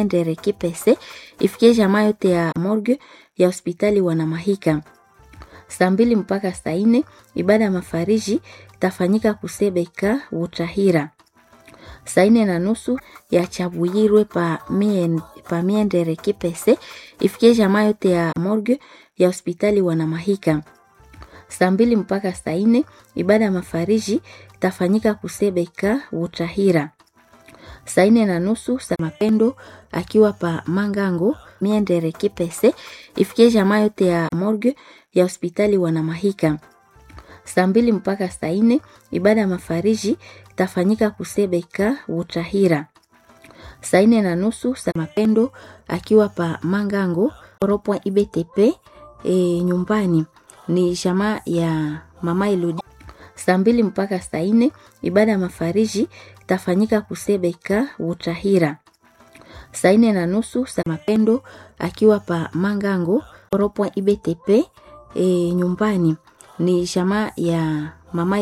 Miendere Kipese ifikie jamaa yote ya morgue ya hospitali Wanamahika. Saa mbili mpaka saa nne ibada ya mafariji itafanyika Kusebeka Utahira. Saa nne na nusu ya Chabuyirwe pa, mien, pa Miendere Kipese ifikie jamaa yote ya morgue ya hospitali Wanamahika. Saa mbili mpaka saa nne ibada ya mafariji itafanyika Kusebeka Utahira. Saa nne na nusu sa mapendo akiwa pa Mangango Miendere Kipese ifikie jamaa yote ya morgue ya hospitali Wanamahika. Saa mbili mpaka saa nne ibada ya mafariji itafanyika Kusebeka Utahira. Saa nne na nusu sa mapendo akiwa pa Mangango Ropwa IBTP e, nyumbani ni jamaa ya mama Elodi. Saa mbili mpaka saa nne ibada ya mafariji itafanyika Kusebeka Utahira. Saa nne na nusu sa mapendo akiwa pa Mangango Ropwa IBTP e, nyumbani ni jamaa ya mama